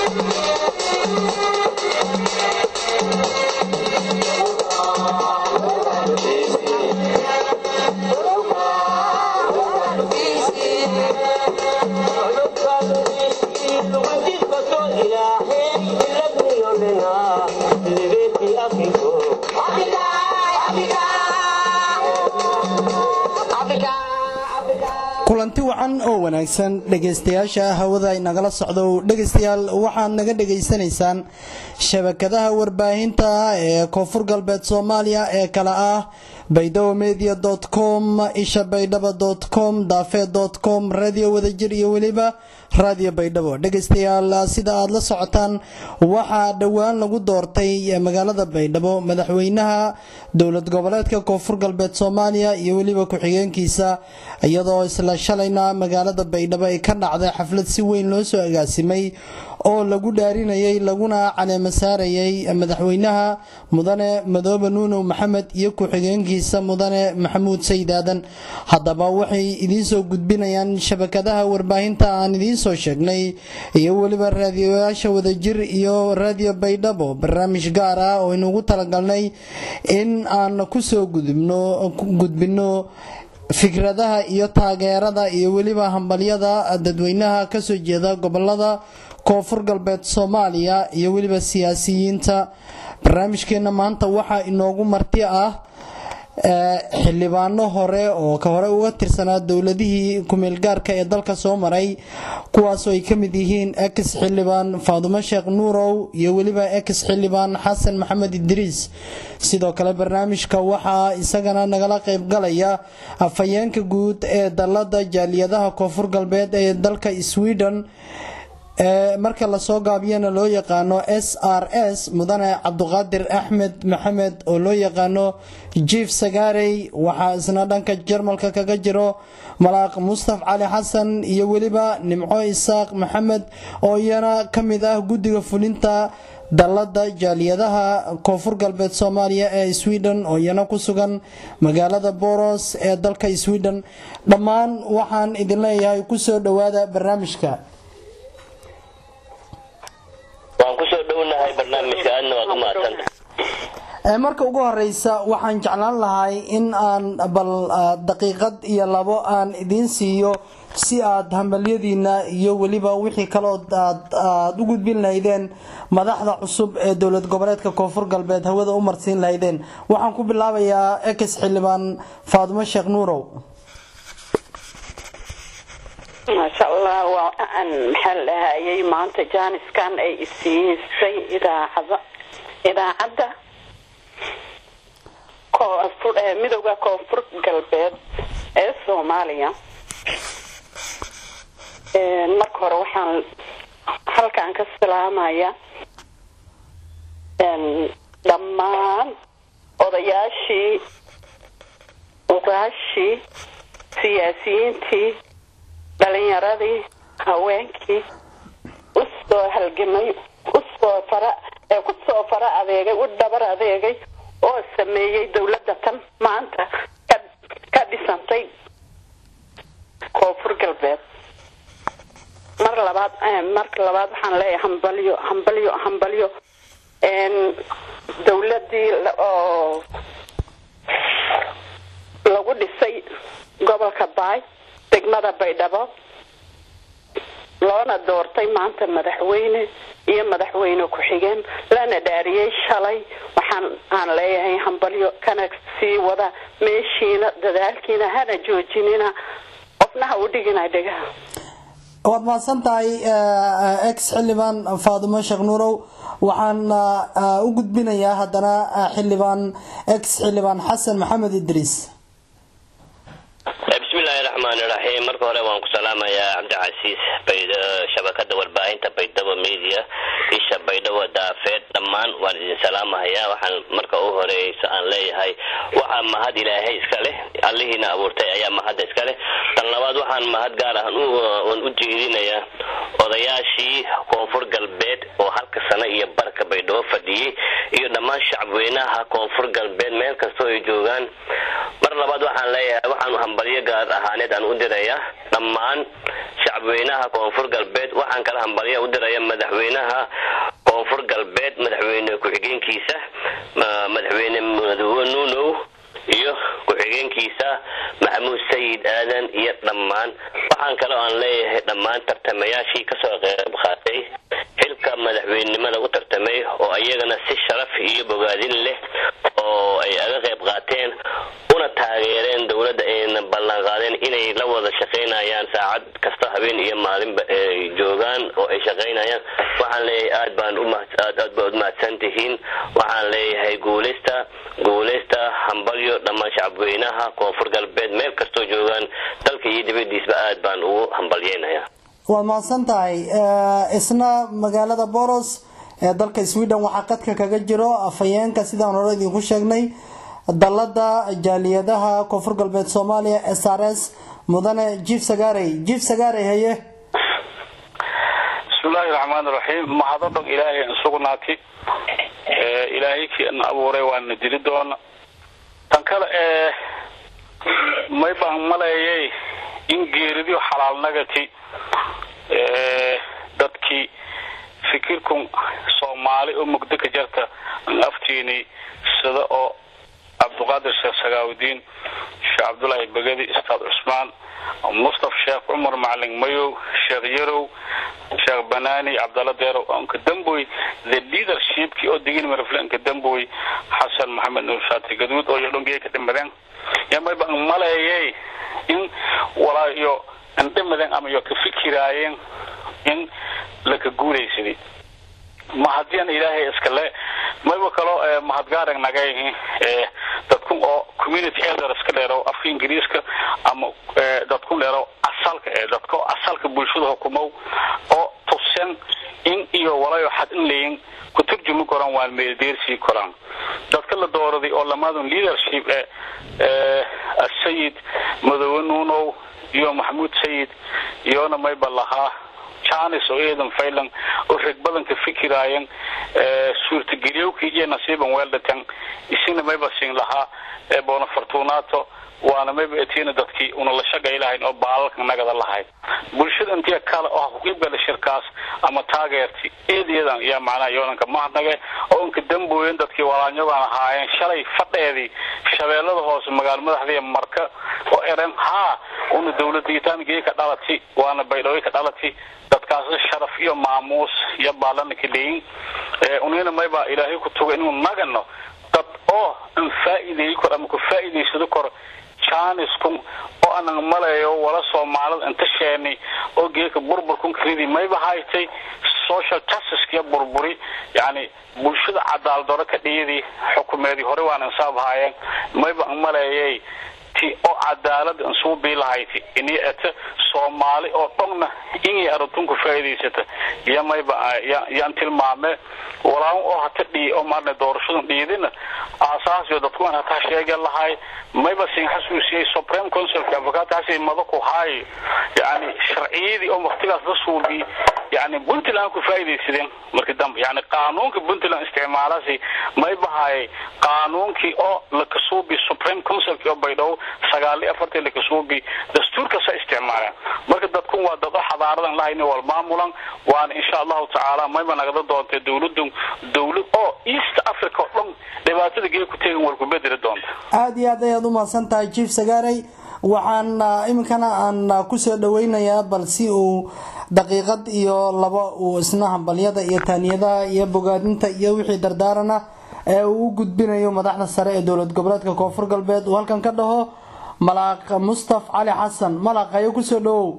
kulanti wacan oo wanaagsan dhegaystayaasha hawada inagala socdo dhegaystayaal waxaad naga dhegaysanaysaan shabakadaha warbaahinta ee koonfur galbeed soomaaliya ee kale ah baydhabo media com isha baydhabo com daafee com radio wadajir iyo weliba radio baydhabo dhegaystayaal sida aad la socotaan waxaa dhowaan lagu doortay magaalada baydhabo madaxweynaha dowlad goboleedka koonfur galbeed soomaaliya iyo weliba ku-xigeenkiisa iyadoo isla shalayna magaalada baydhabo ay ka dhacday xaflad si weyn loo soo agaasimay oo lagu dhaarinayay laguna caleemo saarayay madaxweynaha mudane madoobe nuunow maxamed iyo ku-xigeenkiisa mudane maxamuud sayid aadan haddaba waxay idiinsoo gudbinayaan shabakadaha warbaahinta aan idiinsoo sheegnay iyo weliba raadiyoyaasha wadajir iyo raadiyo baydhabo barnaamij gaar ah oo inugu talagalnay in aan kusoo gudbino fikradaha iyo taageerada iyo weliba hambalyada dadweynaha kasoo jeeda gobolada koonfur galbeed soomaaliya iyo weliba siyaasiyiinta barnaamijkeena maanta waxaa inoogu marti ah xildhibaano hore oo ka hore uga tirsanaa dowladihii kumeelgaarka ee dalka soo maray kuwaasoo ay ka mid yihiin ex xildhibaan faadumo sheekh nuurow iyo weliba ex xildhibaan xasan maxamed idriis sidoo kale barnaamijka waxaa isagana nagala qaybgalaya afhayeenka guud ee dalada jaaliyadaha koonfur galbeed ee dalka sweden ee marka lasoo gaabiyana loo yaqaano s r s mudane cabduqaadir axmed maxamed oo loo yaqaano jief sagaarey waxaa isna dhanka jarmalka kaga jiro malaaq mustaf cali xasan iyo weliba nimco isaaq maxamed oo iyana ka mid ah guddiga fulinta dalada jaaliyadaha koonfur galbeed soomaaliya ee sweden oo iyana ku sugan magaalada boros ee dalka sweden dhammaan waxaan idin leeyahay kusoo dhowaada barnaamijka waan kusoo dhownahay barnaamijka aadna waad u mahadsanta marka ugu horeysa waxaan jeclaan lahay in aan bal daqiiqad iyo labo aan idiin siiyo si aad hambalyadiina iyo weliba wixii kalood aad u gudbin lahaydeen madaxda cusub ee dowlad goboleedka koonfur galbeed hawada u marsiin lahaydeen waxaan ku bilaabayaa ex xildhibaan faadumo sheekh nuurow maasha allah waa aan maxaa la dhahayay maanta jaaniskan ay isiisay idaacada idaacadda koonfur midooda koonfur galbeed ee soomaaliya marka hore waxaan halkaan ka salaamaya dhammaan odayaashii ugaashii siyaasiyiintii dhalinyaradii haweenkii usoo halgamay usoo fara ee kusoo fara adeegay u dhabar adeegay oo sameeyey dowladda tan maanta ka ka dhisantay koonfur galbeed mar labaad marka labaad waxaan leeyahay hambalyo hambalyo hambalyo dowladii oo lagu dhisay gobolka baay degmada baydhabo loona doortay maanta madaxweyne iyo madaxweyne ku-xigeen lana dhaariyey shalay waxaan aan leeyahay hambalyo kana sii wada meeshiina dadaalkiina hana joojinina qofnaha u dhigina dhegaha waad mahadsan tahay ex xildhibaan faadumo sheekh nuurow waxaan u gudbinayaa haddana xildhibaan ex xildhibaan xasan maxamed idriis bismillahi raxmaani raxiim marka hore waan ku salaamayaa cabdicasiis shabakada warbaahinta baydhabo media isha baydhabo daafeed dhammaan waan idin salaamahayaa waxaan marka u horeysa aan leeyahay waxaa mahad ilaahay iska leh allihiina abuurtay ayaa mahadda iska leh tan labaad waxaan mahad gaar ahan u jeedinayaa odayaashii koonfur galbeed oo halka sano iyo barka baydhabo fadhiyey iyo dhammaan shacabweynaha koonfur galbeed meel kastoo ay joogaan mar labaad waxaan leeyahay waxaan hambalyo gaar ahaaneed aan u dirayaa dhammaan shacabweynaha koonfur galbeed waxaan kala hambalyo u diraya madaxweynaha koonfur galbeed madaxweyne ku-xigeenkiisa madaxweyne madawe nuunow iyo ku-xigeenkiisa maxamuud sayid aadan iyo dhammaan waxaan kaloo aan leeyahay dhammaan tartamayaashii kasoo qeyb qaatay xilka madaxweynenimada u tartamay oo ayagana si sharaf iyo bogaadin leh oo ay aga qeyb qaateen una taageereen dowladda ayna ballan qaadeen inay la wada shaqaynayaan saacad kasta habeen iyo maalinba ay joogaan oo ay shaqaynayaan waxaan leeyahay aad baan aad aad baad umahadsan tihiin waxaan leeyahay guuleysta guuleysta hambalyo dhammaan shacabweynaha koonfur galbeed meel kastoo joogaan dalka iyo dibadiisba aad baan ugu hambalyeynayaa waad mahadsan tahay isna magaalada boros ee dalka sweden waxaa qadka kaga jiro afhayeenka sidaan hore idinku sheegnay dalada jaaliyadaha koonfur galbeed soomaaliya s r s mudane jief sagaarey jief sagaarey haye bismillahi raxmaan iraxiim mahado dhog ilaahay an sugnaati ilaahay kii na abuuray waana dili doona tan kale ee may baan maleeyay in geeridio xalaalnagati dadkii fikirkun soomaali oo mugdo ka jarta an aftiini sida oo cabdiqaadir sheekh sagaawudiin sheekh cabdullaahi begadi ustaad cusmaan mustaf sheekh cumar macalin mayow sheekh yarow sheekh banaani cabdalla deerow onka damboy the leadershipkii oo digin marflanka damboy xasan maxamed nuur shaati gaduud oo yodhongey ka dhimadeen yamayba an maleeyay in walaayo an dhimadeen ama yo ka fikiraayeen in laka guulaysaday ma hadiian ilaahay iskale mayba kaloo mahadgaarag nagay dadkun oo community elders ka dheero afka ingiriiska ama dadkun dheero asalka ee dadka asalka bulshada hukumow oo tusen in iyo walayo xad in layin ku turjumi koraan waan meeldeersii koraan dadka la dooraday oo lamaadun leadership ee asayid madowe nuunow iyo maxamuud sayid iyona mayba lahaa janis oo eedan faylan oo reg badan ka fikiraayan suurtageliyowkii iyo nasiiban weeldhatan isina mayba siin lahaa boona fortunato waana mayba etiina dadkii una la shaqay lahayn oo baalalka nagada lahayd bulshada intiya kale oo kuqiibgala shirkaas ama taageerti eedeedan yaa macnaha yoodanka mahadnage oo inka dambooyen dadkii walaanyadan ahaayeen shalay fadheedii shabeellada hoose magaalo madaxdii marka oo eren haa una dawladdiitaangii ka dhalati waana baydhooy ka dhalati dadkaas sharaf iyo maamuus iyo baalana ka leeyin unina mayba ilaahay ku tuga inuu nagano dad oo an faa'iideeyi kor ama ku faa'iidaysado kor janiskun oo anan maleeyo wala soomaalida inta sheeni oo geeka burburkun karidi mayba haytay social justice burburi yani bulshada cadaaladaro ka dhiyadii xukumeedii hore waan insaab haayeen mayba an maleeyay ti oo cadaalada insuu biilahayti ini ete soomaali oo dhogna inay arintunku faa'iidaysata iyo mayba yaan tilmaame walaan oo hata dhii oo maarne doorashadan dhiidina aasaasyo dadkuan hataa sheege lahay mayba sin xasuusiyey supreme councilka avocataasi mada ku haayo yani sharciyadii oo waktigaas la suubi yani puntland ku faa'iidaysadeen markii dambe yani qaanuunka puntland isticmaalasi mayba hayay qaanuunkii oo lakasuubi supreme councilki oo baydhabo sagaal iyo afartii lakasuubi dastuurkasa isticmaaleen marka dadkun waa dad oo xadaaradan lahayni wal maamulan waana insha allahu tacaala mayba nagada doontay dawladun dawlad oo east africa oo dhan dhibaatada gee ku tegan wal ku bedeli doonta aada iyo aad ayaad umahadsan tahay jief sagaarey waxaan iminkana aan kusoo dhaweynayaa bal si uu daqiiqad iyo laba uu isna hambalyada iyo taaniyadaha iyo bogaadinta iyo wixii dardaarana ee uu u gudbinayo madaxda sare ee dowlad goboleedka koonfur galbeed uu halkan ka dhaho malaaq mustaf cali xasan malaaq ayo kusoo dhawow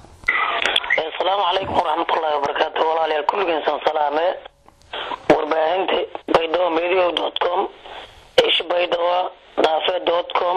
asalaamu calaykum waraxmatullaahi wabarakaatu walaalayaal kulligeensan salaame warbaahinta baydhabo medio dot com ish baydhabo dhaafe dot com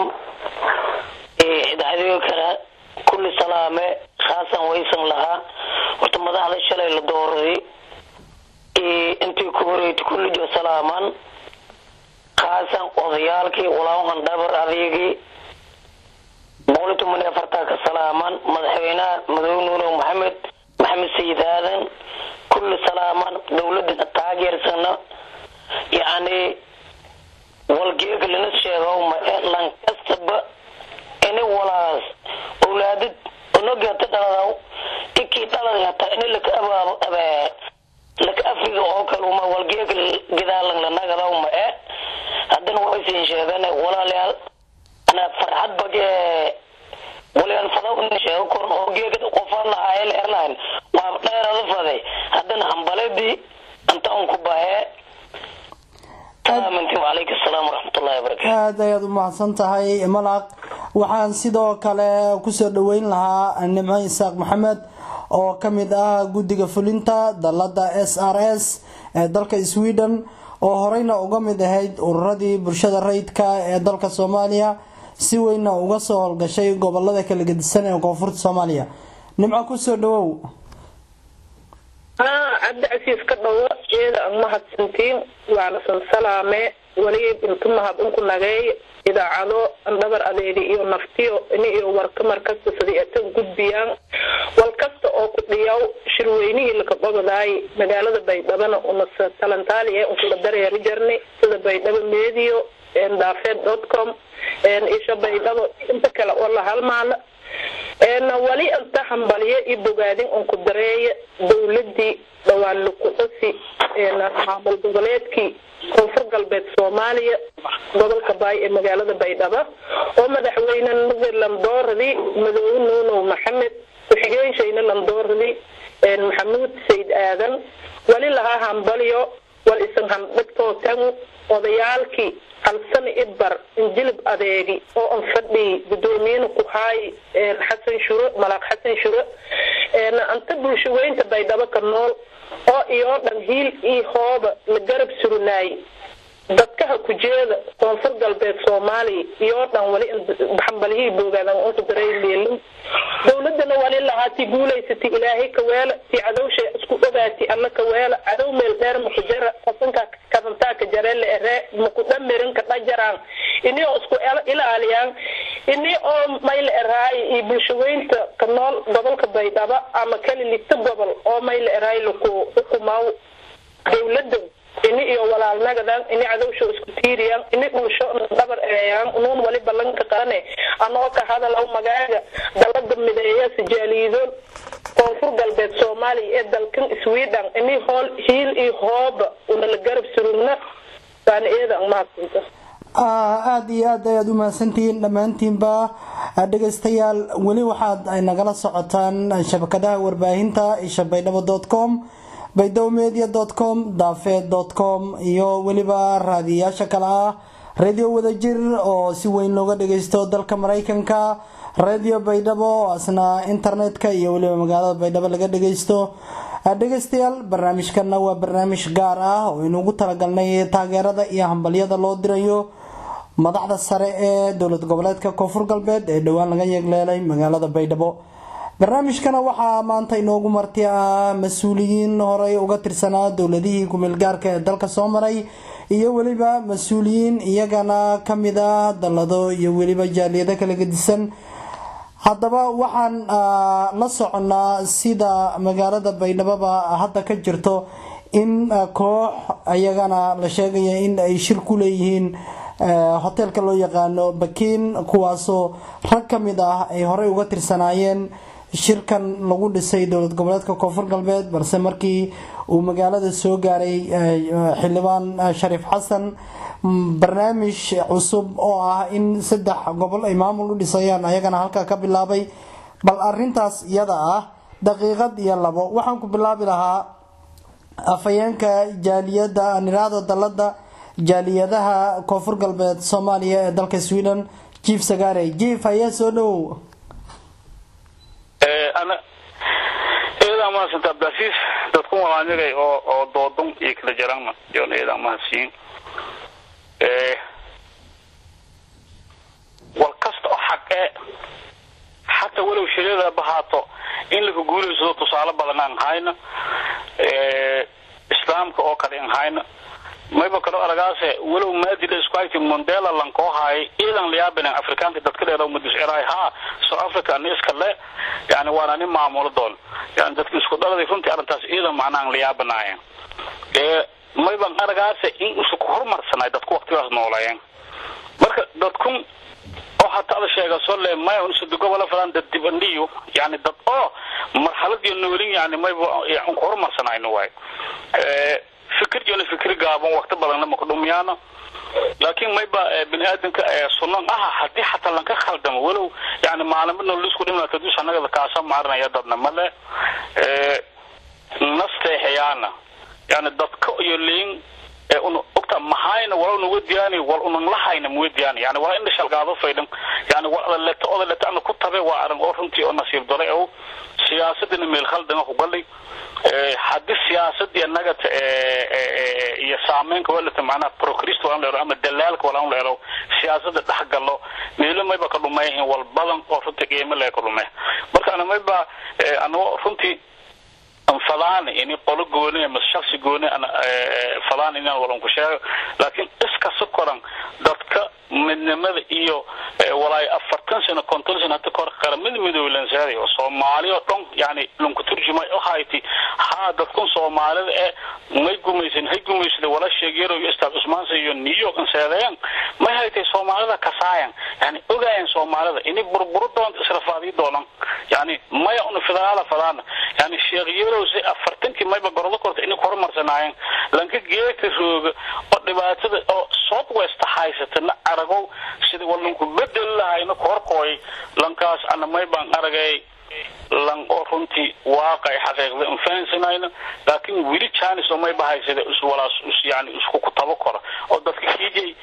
idaacadiyo kale kulli salaame khaasan waysan lahaa horta madaxda shalay la dooraday intii ku horeeyta kullijo kulli salaaman khaasan odayaalkii walaawan dhabar adeegii boqoli toban iyo afartaa ka salaaman madaxweynaha madoobe nuuno maxamed maxamed sayid aadan kulli salaaman dowladana taageersana yacni walgeega lana sheego ma e lankastaba ini walaas owlaadid onogeeta dhaladaw ikii dhalada hataa ini laka abaabo abee laka afriga oo kaluma walgeega gidaalan lanagadaw ma e haddana waysin sheegane walaalayaal ana farxad bage walyaan fadaw in sheego koran oo geegada qofaan lahaayeen airline waa dheerada faday haddana hambaladii anta un ku bahee salaamanti wacalaykum asalaam waraxmatullahi wabarakatu aada ayaad u mahadsan tahay malaq waxaan sidoo kale kusoo dhaweyn lahaa nimco isaaq maxamed oo kamid ah guddiga fulinta dalada s r s ee dalka sweden oo horeyna uga mid ahayd ururadii bulshada rayidka ee dalka soomaaliya si weynna uga soo howlgashay gobolada kala gedisan ee koonfurta soomaaliya nimco kusoo dhawow haa cabdicasiis ka dhawo iyada ang mahadsantiin waana san salaame weli intu mahad unku nageey idaacado andhabar adeega iyo naftiyo ini iyo warka markasta sidii atan gudbiyaan wal kasta oo ku dhiyaw shirweynihii laka qobadaay magaalada baydhabana una talantaali ee unkula dareeri jarni sida baydhabo medio daafeed dot com isha baydhabo inta kale oo la halmaala wali inta hambalyo iyo bogaadin unku dareeya dowladii dhawaan lukuxusi maamul goboleedkii koonfur galbeed soomaaliya gobolka baay ee magaalada baydhabo oo madaxweyne nadir lamdooradi madoobe nuunow maxamed ku-xigeenshayna lamdooradi maxamuud sayid aadan wali lahaa hambalyo wal isan handhigtootan odayaalkii halsani idbar injilib adeegi oo an fadhiy gudoomiyena ku haay xasan shure malaaq xasan shure anta bulshaweynta baydhabo ka nool oo iyoo dhan hiil iyo hooba la garab surinaay dadkaha kujeeda koonfur galbeed soomaaliya iyoo dhan wali hambalyihii boogaadan unku daray meelin dowladana wali lahaati guulaysati ilaahay kaweela tii cadowsha isku ogaati alla kaweela cadow meel dheer makujara qasanka kadantaa ka jareele ere maku dhamirin ka dhajaraan ini oo isku ilaaliyaan ini oo mayla eraay iyo bulshaweynta ka nool gobolka baydhabo ama kali ligta gobol oo mayla eraay laku xukumaaw dowlada ini iyo walaalnagadan ini cadowsho isku tiiriyaan ini dhulsho dhabar eeyaan unuun wali ballanka qarane anoo ka hadalaw magaaga dalada mideeya sijaaliyidoon koonfur galbeed soomaaliya ee dalkan sweden ini hool hiil iyo hooba una la garab surugna waana eeda mahadsinta aada iyo aad ayaad u mahadsantihiin dhammaantiinba dhegeystayaal weli waxaad ay nagala socotaan shabakadaha warbaahinta isha baydhabo dot com baydhabo media dot com daafeed dot com iyo weliba raadiyayaasha kale ah radio wadajir oo si weyn looga dhageysto dalka mareykanka radio baydhabo oo asna internetka iyo weliba magaalada baydhabo laga dhageysto dhegeystayaal barnaamijkana waa barnaamij gaar ah oo inugu talagalnay taageerada iyo hambalyada loo dirayo madaxda sare ee dowlad goboleedka koonfur galbeed ee dhowaan laga yeegleelay magaalada baydhabo barnaamijkana waxaa maanta inoogu marti ah mas-uuliyiin horey uga tirsanaa dowladihii kumeelgaarka ee dalka soo maray iyo weliba mas-uuliyiin iyagana kamid ah dallado iyo weliba jaaliyado kala gedisan haddaba waxaan la soconaa sida magaalada baydhaboba hadda ka jirto in koox ayagana la sheegaya in ay shir ku leeyihiin hoteelka loo yaqaano bakiin kuwaasoo rag ka mid ah ay horey uga tirsanaayeen shirkan lagu dhisay dowlad goboleedka koonfur galbeed balse markii uu magaalada soo gaaray xildhibaan shariif xasan barnaamij cusub oo ah in saddex gobol ay maamul u dhisayaan ayagana halkaa ka bilaabay bal arintaas iyada ah daqiiqad iyo labo waxaan ku bilaabi lahaa afhayeenka jaaliyada niraada dalada jaaliyadaha koonfur galbeed soomaaliya ee dalka sweden jief sagaare jief hayee soo dhowow eedaa mahadsanta abdilcasiis dadku walaanigay oo oo doodon iyo kala jarana yon eedaa mahadsiin wal kasta oo xaq ee xataa walow shirada bahaato in laga guulaysado tusaale badan aan hayna islaamka oo kale aan hayna mayba kalo aragaase walow maadila isku hayti mondela lankoo haayay iidan liyaabinan afrikaanka dadka dheer madis eraay ha south africa ani iska le yani waana nin maamulo doon yani dadka isku dhaladay runtii arrintaas iidan macnaan liyaabanaayen ee mayban aragaase in isu ku horumarsanay dadku waqtigaas noolayeen marka dadkun oo hataa ada sheega soo le maya unsudi gobola falan dad dibandhiyo yani dad oo marxaladiyo noolin yani mayba ku horumarsanayno waay fikir jona fikir gaaban waqti badanna maka dhumiyaano laakiin mayba bini aadamka sunan aha hadii xataa lanka khaldamo walow yani maalimada lisku dhimata dus anagada kaasa maarinaya dadna male nasteexayaana yani dadka iyo liin un ogta mahayna wala nuga diyaani wal unan lahayna muga diyaani yani wala indha shalgaado faydan yani wala leto oda leto ana ku tabe waa arrin oo runtii oo nasiib dare ow siyaasadina meel khaldama ku galay haddii siyaasadii anagata iyo saameynka walata macnaha prochrist walan leero ama dalaalka walan leero siyaasada dhex galo meelo mayba ka dhumeyn wal badan oo runtii qiimo lee ka dhume marka ana mayba anago runtii fadaan ini qolo gooni ama shaksi gooni fadaan inaan walan ku sheego laakiin iskasta koran dadka midnimada iyo walaay afartan sano konton sano hata kor qaramada midoobe lansaari oo soomaali oo dhan yani lanku turjumay oo hayti haa dadkun soomaalida ee may gumaysan hay gumaysada wala sheegyaro iyo istaad cusmaansa iyo new york anseedeyan may haytay soomaalida kasaayan yani ogayan soomaalida ini burburu doonta israfaadii doonan yani maya una federaala fadaana yani sheekhyaro si afartankii mayba gorodo korta inay horumarsanaayeen lanka geeka rooga oo dhibaatada oo south west haysatana aragow sida walanku bedel lahayna korkooy lankaas ana maybaan aragay lan oo runtii waaqay xaqiiqda infahansanayna laakiin weli janis oo mayba haysada iswalaas yani isku kutabo kora oo dadka kiijay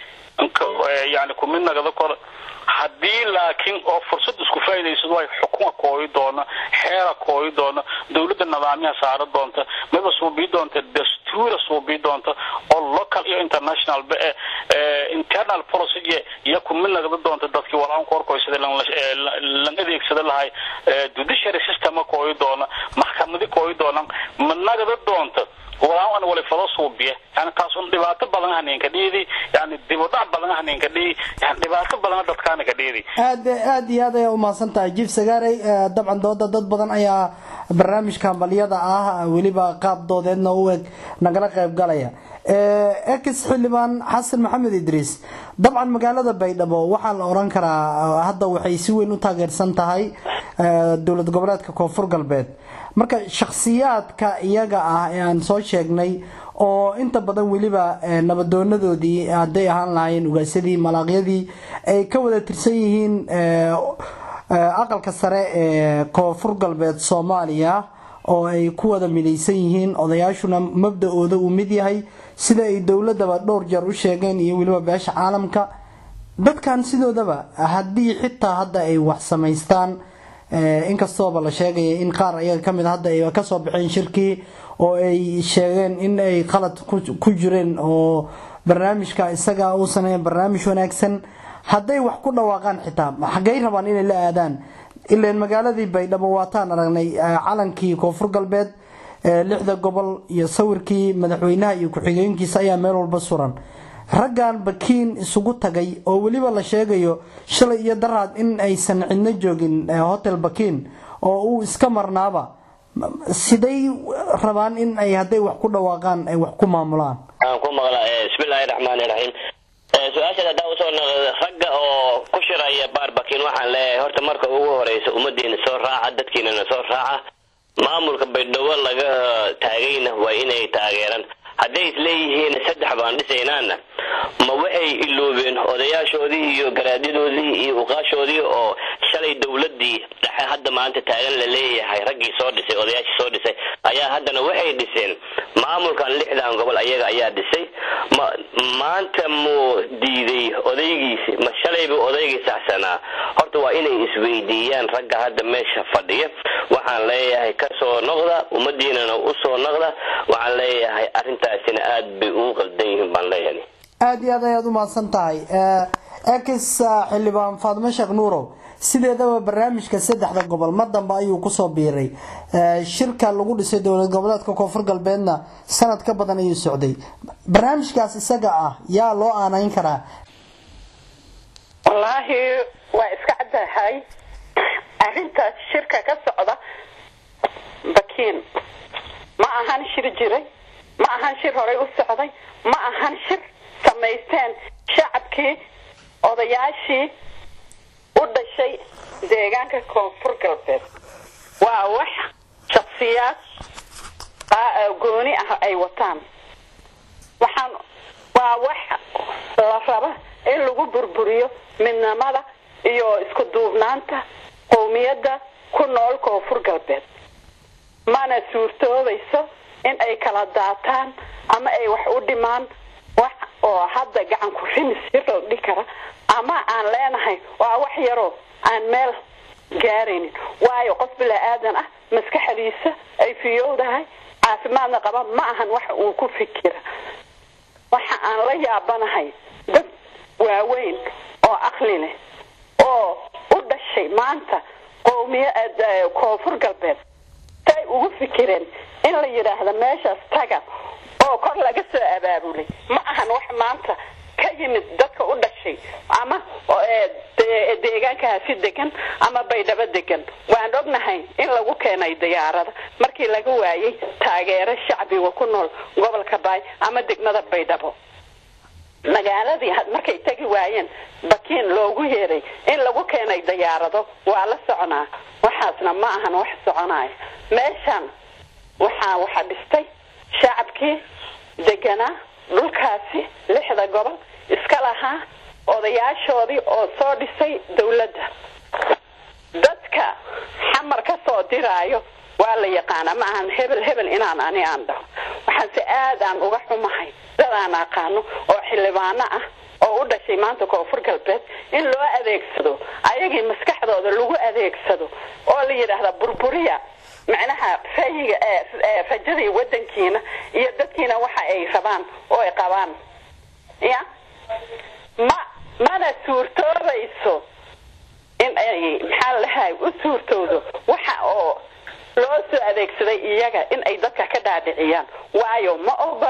yani kumid nagada kora haddii laakiin oo fursad isku faa'idaysado ay xukuma kooyi doona xeera kooyi doona dawladda nidaamyaha saara doonta mayba suubii doonta dastuura suubii doonta oo local iyo international ba eh internal policy iyo kumid nagada doonta dadkii walaan korkoysada lan adeegsada lahay judiciary system kooyi doona maxkamadi kooyi doona ma nagada doonta walaan wali falo suubiye yani taas un dhibaato badan haneenka dhiidi yani dibudhac badan haneenka dhiidi yani dhibaato badan dadkaana ka dhiidi aad aad iyo aad ayaa umahadsan tahay jiif sagaarey dabcan dooda dad badan ayaa barnaamijka hambalyada ah weliba qaab doodeedna u eg nagala qayb galaya ex xildhibaan xasan maxamed idriis dabcan magaalada baydhabo waxaa la oran karaa hadda waxay si weyn u taageersan tahay dowlad goboleedka koonfur galbeed marka shakhsiyaadka iyaga ah ee aan soo sheegnay oo inta badan weliba nabadoonadoodii hadday ahaan lahaayeen ugaasyadii malaaqyadii ay ka wada tirsan yihiin aqalka sare ee koonfur galbeed soomaaliya oo ay ku wada midaysan yihiin odayaashuna mabda-ooda uu mid yahay sida ay dowladaba dhowr jeer u sheegeen iyo weliba beesha caalamka dadkan sidoodaba haddii xitaa hadda ay wax samaystaan inkastooba la sheegaya in qaar ayaga kamid hadda ay kasoo baxeen shirkii oo ay sheegeen in ay qalad ku jireen oo barnaamijka isaga uusan ahayn barnaamij wanaagsan hadday wax ku dhawaaqaan xitaa xaggay rabaan inay la aadaan ilaan magaaladii baydhabo waataan aragnay calankii koonfur galbeed lixda gobol iyo sawirkii madaxweynaha iyo ku-xigeenkiisa ayaa meel walba suran raggan bakiin isugu tagay oo weliba la sheegayo shalay iyo daraad in aysan cidno joogin hotel bakiin oo uu iska marnaaba siday rabaan in ay hadday wax ku dhawaaqaan ay wax ku maamulaan aan ku maqla bismillaahi raxmaani raxiim su-aashaad haddaa usoo noqda ragga oo ku shiraya baarbakiin waxaan leeyahay horta marka ugu horeysa ummadiina soo raaca dadkiinana soo raaca maamulka baydhabo laga taagayna waa inay taageeraan hadday isleeyihiin saddex baan dhisaynaana ma waxay iloobeen odayaashoodii iyo garaadyadoodii iyo uqaashoodii oo shalay dowladii dhexe hadda maanta taagan la leeyahay raggii soo dhisay odayaashii soo dhisay ayaa haddana waxay dhiseen maamulkan lixdan gobol ayaga ayaa dhisay ma maanta muu diiday odaygiisi ma shalaybu odaygii saxsanaa horta waa inay isweydiiyaan ragga hadda meesha fadhiya waxaan leeyahay kasoo noqda ummadiinana usoo noqda waxaan leeyahay arrintaasina aada bay ugu qaldan yihiin baan leeyahay aada iyo aad ayaad u mahadsan tahay ex xildhibaan faadimo sheekh nuurow sideedaba barnaamijka saddexda gobol mar dambe ayuu kusoo biiray shirka lagu dhisay dowlad goboleedka koonfur galbeedna sanad ka badan ayuu socday barnaamijkaas isaga ah yaa loo aanayn karaa wallaahi waa iska caddahay arrintaas shirka ka socda bakiin ma ahan shir jiray ma ahan shir horay u socday ma ahan shir samaysteen shacabkii odayaashii u dhashay deegaanka koonfur galbeed waa wax shaksiyaad gooni ah ay wataan waxaan waa wax la raba in lagu burburiyo midnimada iyo isku duubnaanta qowmiyadda ku nool koonfur galbeed mana suurtoobayso in ay kala daataan ama ay wax u dhimaan wax oo hadda gacan ku rimis yar la dhihi kara ama aan leenahay waa wax yaroo aan meel gaaraynin waayo qof bilaa-aadan ah maskaxdiisa ay fiyowdahay caafimaadna qaba ma ahan wax uu ku fikira waxa aan la yaabanahay dad waaweyn oo aqli leh oo u dhashay maanta qowmiya koonfur galbeed say ugu fikireen in la yidhaahdo meeshaas taga oo kor laga soo abaabulay ma ahan wax maanta ka yimid dadka u dhashay ama deegaankaasi degan ama baydhabo degan waan ognahay in lagu keenay diyaarada markii laga waayay taageero shacbiga ku nool gobolka baay ama degmada baydhabo magaaladii markay tegi waayeen bakiin loogu yeeray in lagu keenay diyaarado waa la soconaa waxaasna ma ahan wax soconaya meeshan waxaa waxa dhistay shacabkii deganaa dhulkaasi lixda gobol iska lahaa odayaashoodii oo soo dhisay dawladda dadka xamar ka soo diraayo waa la yaqaana ma ahan hebel hebel inaan ani aan dhaho waxaanse aadaan uga xumahay dadaan aqaano oo xildhibaano ah oo u dhashay maanta koonfur galbeed in loo adeegsado ayagii maskaxdooda lagu adeegsado oo la yidhaahda burburiya macnaha rayiga rajadii wadankiina iyo dadkiina waxa ay rabaan oo ay qabaan ya ma mana suurtoobayso in ay maxaa lahay u suurtoodo waxa oo loo soo adeegsaday iyaga in ay dadka ka dhaadhiciyaan waayo ma ogola